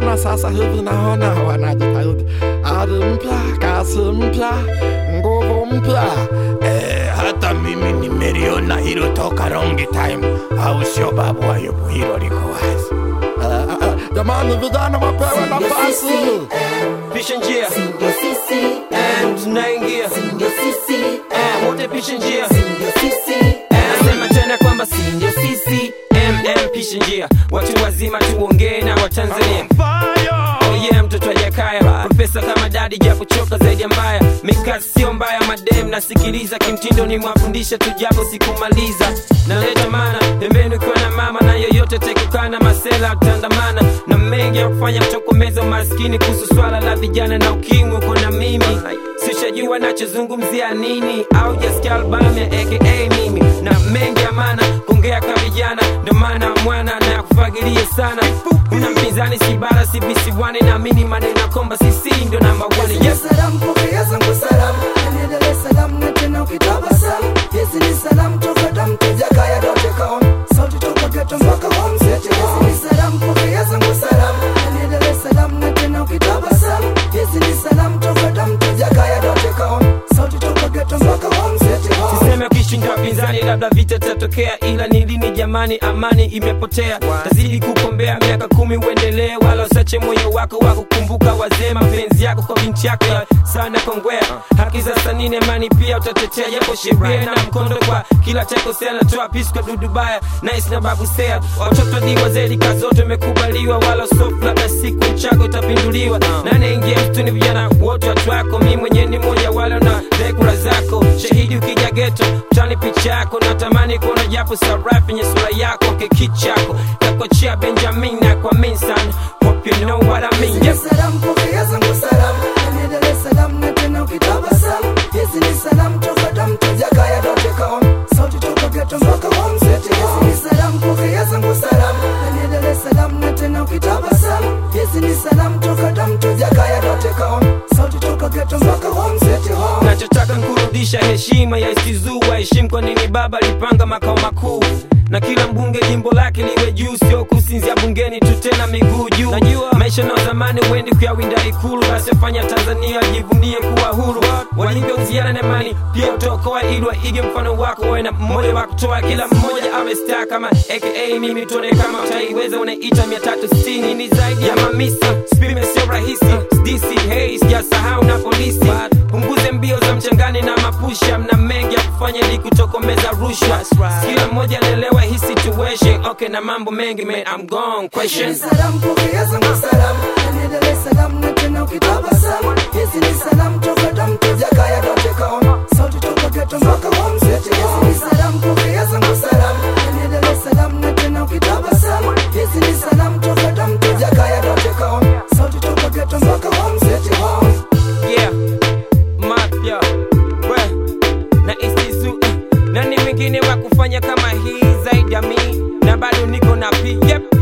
vijana sasa hivi naona wanajitahidi, ari mpya, kasi mpya, nguvu mpya. Eh, hata mimi nimeliona hilo toka long time, au sio babu Ayubu? Hilo liko wazi. Eh, eh, eh, Jamani, vijana wapewe nafasi. pisha njia Ndio sisi, Eh, tunaingia ndio sisi, Eh, wote pisha njia ndio sisi, Eh, nasema tena kwamba si ndio sisi mm pisha njia watu wazima tuongee na watanzania Oh yeah, mtoto ajakaya profesa kama dadi japo choka zaidi ya mbaya mikasi sio mbaya madem nasikiliza kimtindo ni mwafundisha tu japo sikumaliza naleta mana pembeni ukiwa na mama na yoyote tekukana masela tandamana na mengi ya kufanya kutokomeza umaskini kuhusu swala la vijana na ukimwi uko na mimi sishajua nachozungumzia nini au jasikia albamu ya aka mimi na mengi ya maana kuongea ka vijana ndo maana mwana na kufagilia sana una mpinzani si bara si visiwani naamini maneno komba sisi ndo namba one yes. Salamu pokea zangu salamu, niendelee salamu na tena ukitabasamu. Hizi ni salamu toka damu tujakaya dote kaon, sauti toka geto mpaka home city. Hizi ni salamu pokea zangu salamu, niendelee salamu na tena ukitabasamu. Hizi ni salamu toka damu tujakaya dote kaon, sauti toka geto mpaka home city. siseme ukishinda wapinzani labda vita tatokea ila ni lini jamani amani imepotea tazidi kukombea miaka kumi uendelee wala usache moyo wako wa kukumbuka wazee mapenzi yako kwa binti yako ya sana kongwea haki za sanini amani pia utatetea japo sheria na mkondo kwa kila chakosea natoa pisi kwa dudubaya nice na babu sea watoto di wazee rika zote imekubaliwa wala soft labda siku chako itapinduliwa nane ingia msituni vijana wote watu wako mi mwenyewe ni moja wale na dhekura zako shahidi ukija geto mtani picha yako natamani kuona japo sarafu yenye sura yako kekichako kakochea benjamin na kwa minsan hope you know what I mean yes. Salamu pokea zangu salamu, niendelee salamu na tena ukitabasamu. Hizi ni salamu toka damu tujakaya dote kaon, sauti toka geto mpaka home city. Hizi ni salamu pokea zangu salamu, niendelee salamu na tena ukitabasamu. Hizi ni salamu toka damu tujakaya dote kaon, sauti toka geto mpaka home city. Home. nachotaka nkurudisha heshima ya istizu waheshimu kwa nini baba alipanga makao makuu na kila mbunge jimbo lake liwe juu sio kusinzia bungeni tu tena miguu juu najua maisha na zamani huendi kuyawinda ikulu asiyofanya tanzania jivunie kuwa huru walingeuziana na imani pia utaokoa ili waige mfano wako wawe na mmoja wa kutoa kila mmoja awe star kama aka mimi tuone kama utaiweza unaita mia tatu sitini ni zaidi ya mamisi spime sio rahisi dc hey sijasahau na polisi punguze mbio za mchangani na mapusha mna mengi ya kufanya ili kutokomeza rushwa kila mmoja anaelewa hii situation okay na mambo mengi man I'm gone question Salamu pokea zangu salamu, niendelee salamu na tena ukitabasamu. Hizi ni salamu toka damu tujakaya dote kaon, sauti toka geto mpaka home city. Hizi ni salamu pokea zangu salamu, niendelee salamu na tena ukitabasamu. Hizi ni salamu toka damu tujakaya dote kaon, sauti toka geto mpaka home city. Home. yeah mapya we na isizu uh, nani mwingine wa kufanya kama hii zaidi ya mi na bado niko na pi yep